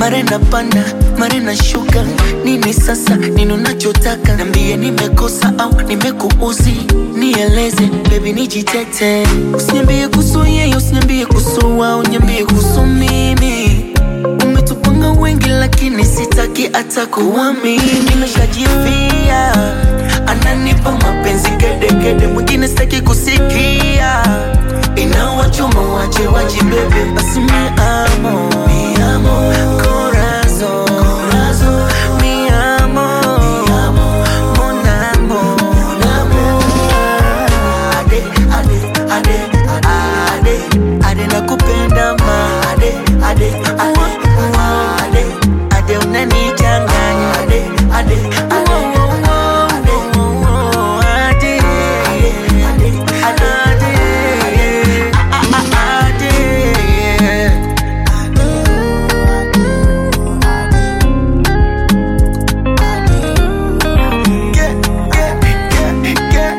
mara napanda mara nashuka. Nini sasa, nini unachotaka? Niambie nimekosa au nimekuuzi, nieleze baby, nijitete. Usiniambie kuhusu yeye, usiniambie kuhusu wao, niambie kuhusu mimi. Umetupanga wengi lakini sitaki hata kuamini. Nimeshajifia, ananipa mapenzi kedekede, mwingine sitaki kusikia. Inawachoma wache wajibebe, basi mi amo, mi amo, corazon, corazon, mi amo, mi amo, mon amour, mon amour. Ade, ade, ade, ade, ade, nakupenda ma. Ade, ade, ade, ade, ade, unanichanganya. Ade, ade, ade, ade, ade, ade, ade, ade. Get, get, get, get.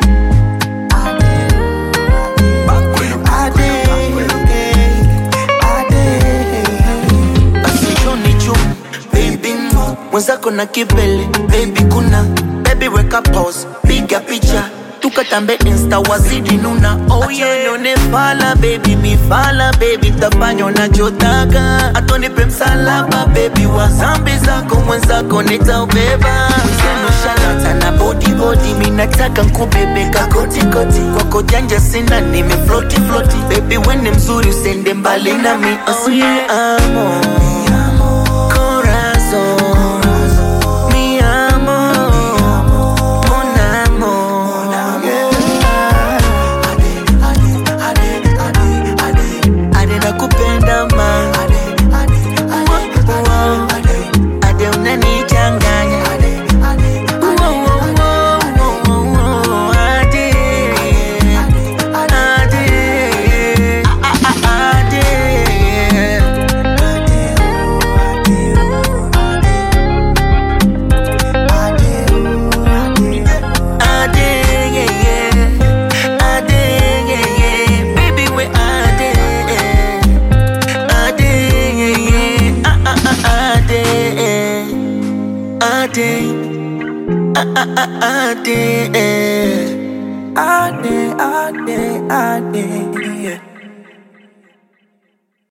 mwenzako na kibele baby kuna baby weka pause piga picha tukatambe insta wazidi nuna oh yeah nione fala baby mifala baby tafanya unachotaka atonipe msalaba baby wa zambi zako mwenzako nitaubeba Mwenzenu shalata na body body minataka nkubebeka koti koti kwako janja sina nime floti floti baby wene mzuri usende mbali nami oh yeah amo corazon mi amo mon amour ade nakupenda ma Wow. ade unanichanganya Wow, wow, wow, wow, wow. Ade. Ade. Ade. Ade, yeah, yeah. Ade, yeah, yeah. Baby, we Ade. Ade, yeah, yeah. Ah, ah, ah, Ade. Ade. Ah, ah, ah, Ade. Ade, ade, ade.